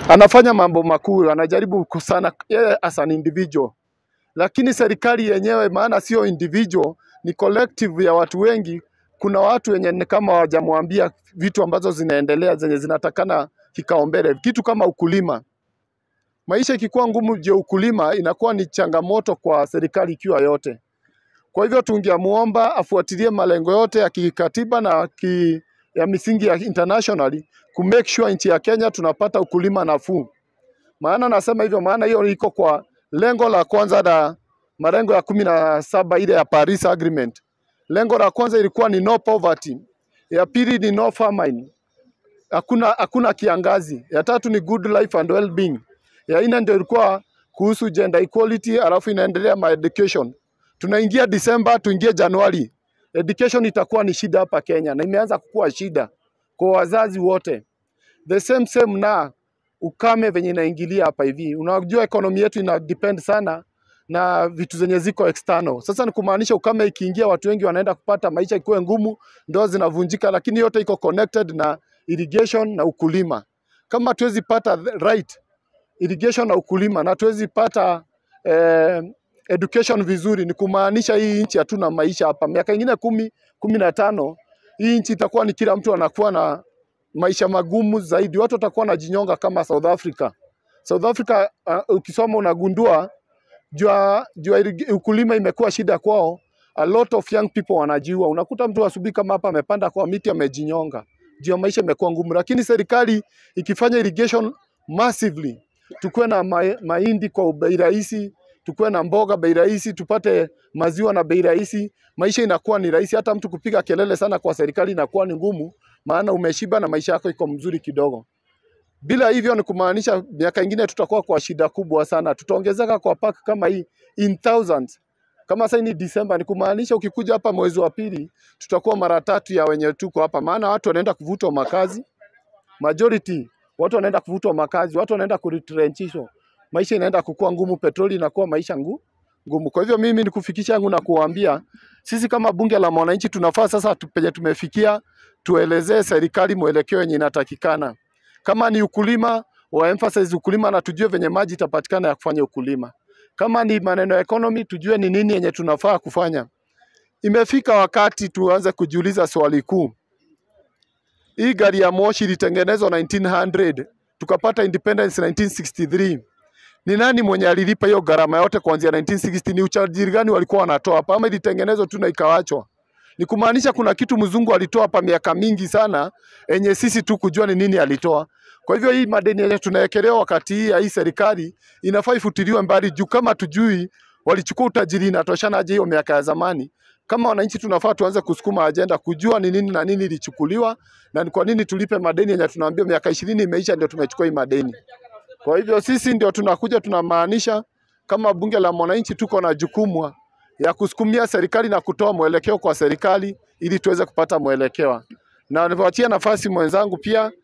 anafanya mambo makuu, anajaribu sana yeye as an individual, lakini serikali yenyewe, maana sio individual, ni collective ya watu wengi. Kuna watu wenye ni kama hawajamwambia vitu ambazo zinaendelea zenye zinatakana kikaombele, kitu kama ukulima. Maisha ikikuwa ngumu juu ya ukulima, inakuwa ni changamoto kwa serikali ikiwa yote. Kwa hivyo tungemuomba afuatilie malengo yote ya kikatiba na ki, ya misingi ya internationally ku make sure nchi ya Kenya tunapata ukulima nafuu. Maana nasema hivyo, maana hiyo iko kwa lengo la kwanza la malengo ya kumi na saba ile ya Paris Agreement. Lengo la kwanza ilikuwa ni no poverty, ya pili ni no famine, hakuna hakuna kiangazi, ya tatu ni good life and well-being, ya nne ndio ilikuwa kuhusu gender equality, alafu inaendelea ma education. Tunaingia Disemba, tuingie Januari, education itakuwa ni shida hapa Kenya na imeanza kukuwa shida kwa wazazi wote. The same same na ukame venye inaingilia hapa hivi. Unajua ekonomi yetu ina depend sana na vitu zenye ziko external. Sasa ni kumaanisha ukame ikiingia, watu wengi wanaenda kupata maisha ikuwe ngumu, ndoa zinavunjika, lakini yote iko connected na irrigation na ukulima. Kama tuwezi pata the right irrigation na ukulima na tuwezi pata eh, education vizuri, ni kumaanisha hii nchi hatuna maisha hapa. Miaka ingine kumi kumi na tano hii nchi itakuwa ni kila mtu anakuwa na maisha magumu zaidi, watu watakuwa wanajinyonga kama South Africa. South Africa uh, ukisoma unagundua jua, jua irrig- ukulima imekuwa shida kwao. A lot of young people wanajiua. Unakuta mtu asubuhi kama hapa amepanda kwa miti amejinyonga, juu ya maisha imekuwa ngumu. Lakini serikali ikifanya irrigation massively, tukuwe na ma mahindi kwa bei rahisi, tukuwe na mboga bei rahisi, tupate maziwa na bei rahisi, maisha inakuwa ni rahisi. Hata mtu kupiga kelele sana kwa serikali inakuwa ni ngumu, maana umeshiba na maisha yako iko mzuri kidogo. Bila hivyo ni kumaanisha miaka ingine tutakuwa kwa shida kubwa sana, tutaongezeka kwa pack kama hii in thousands. Kama sasa ni Disemba, ni kumaanisha ukikuja hapa mwezi wa pili tutakuwa mara tatu ya wenye tuko hapa, maana watu wanaenda kuvutwa makazi, majority watu wanaenda kuvutwa makazi, watu wanaenda kuretrenchishwa, maisha inaenda kukua ngumu, petroli inakuwa maisha ngu, ngumu. Kwa hivyo mimi ni kufikisha yangu na kuwaambia sisi kama bunge la mwananchi tunafaa sasa tu- penye tumefikia tuelezee serikali mwelekeo yenye inatakikana. Kama ni ukulima, wa emphasize ukulima na tujue venye maji itapatikana ya kufanya ukulima. Kama ni maneno ya economy, tujue ni nini yenye tunafaa kufanya. Imefika wakati tuanze kujiuliza swali kuu. Hii gari ya moshi ilitengenezwa 1900 tukapata independence 1963. Ni nani mwenye alilipa hiyo gharama yote kuanzia 1960? Ni uchajiri gani walikuwa wanatoa hapa, ama ilitengenezwa tu na ikawachwa? Ni kumaanisha kuna kitu mzungu alitoa hapa miaka mingi sana, enye sisi tu kujua ni nini alitoa. Kwa hivyo hii madeni yenye tunaekelewa wakati hii ya hii serikali inafaa ifutiliwe mbali, juu kama tujui walichukua utajiri inatoshana aje hiyo miaka ya zamani. Kama wananchi tunafaa tuanze kusukuma ajenda kujua ni nini na nini ilichukuliwa na ni kwa nini tulipe madeni yenye tunaambia miaka ishirini imeisha ndio tumechukua hii madeni. Kwa hivyo sisi ndio tunakuja tunamaanisha kama bunge la mwananchi tuko na jukumu ya kusukumia serikali na kutoa mwelekeo kwa serikali ili tuweze kupata mwelekeo. Na nipatie nafasi mwenzangu pia